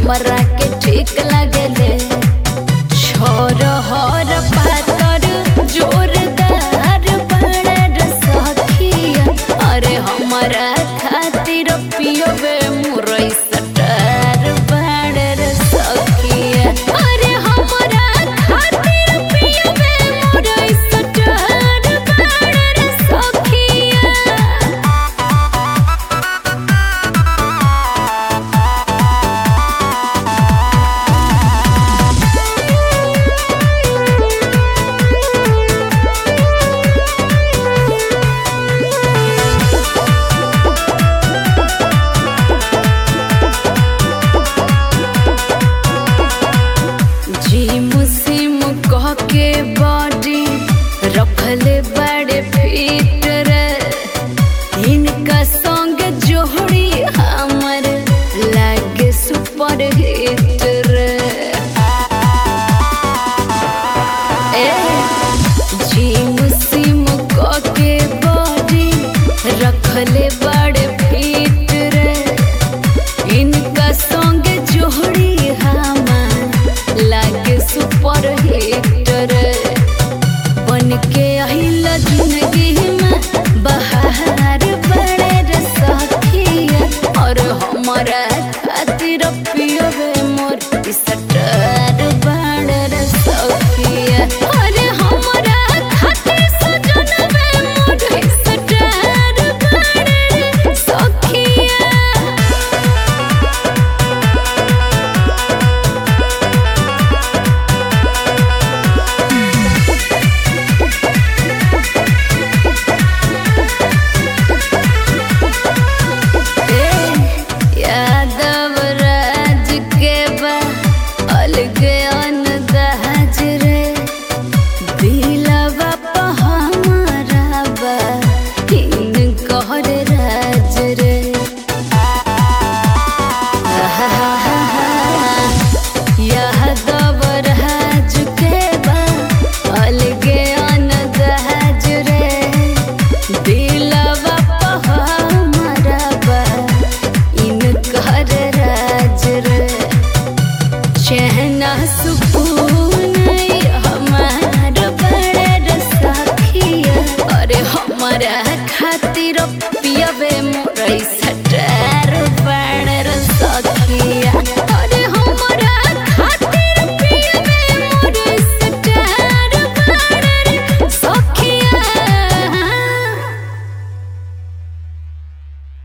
हमरा के ठीक लागले छोर हर पातर जोरदार बड़ सखिया अरे हमरा खातिर पियबे मुरई सटार बड़ सखिया अरे हमरा खातिर पियबे मुरई सटार बड़ सखिया जिम सिम कह के बॉडी रखले बड़े फिट रे इनका संग जोड़ी हमर लागे सुपर हिट रे ए जिम सिम कह के बॉडी रखले बड़े फिट रे इनका संग जोड़ी हमार लागे सुपर हिटर बन के आइल जिंदगी में बहार बड़े रे सखिया और हमारा खातिर पियबे मोर सटर बड़े रे सखिया अरे हमारा खातिर सजनबे मोर सटर बड़े रे सखिया यादव राज के बा अलगे अनदाज रे दिलवा पे हमारा बा हिन कहर राज रे यादव राज के बा अलगे अनदाज रे दिलवा पे हमारा बा इनकर राज रे चहना सुकून हमार बड़े सखिया अरे हमारा खातिर पियबे मोरई सटार बड़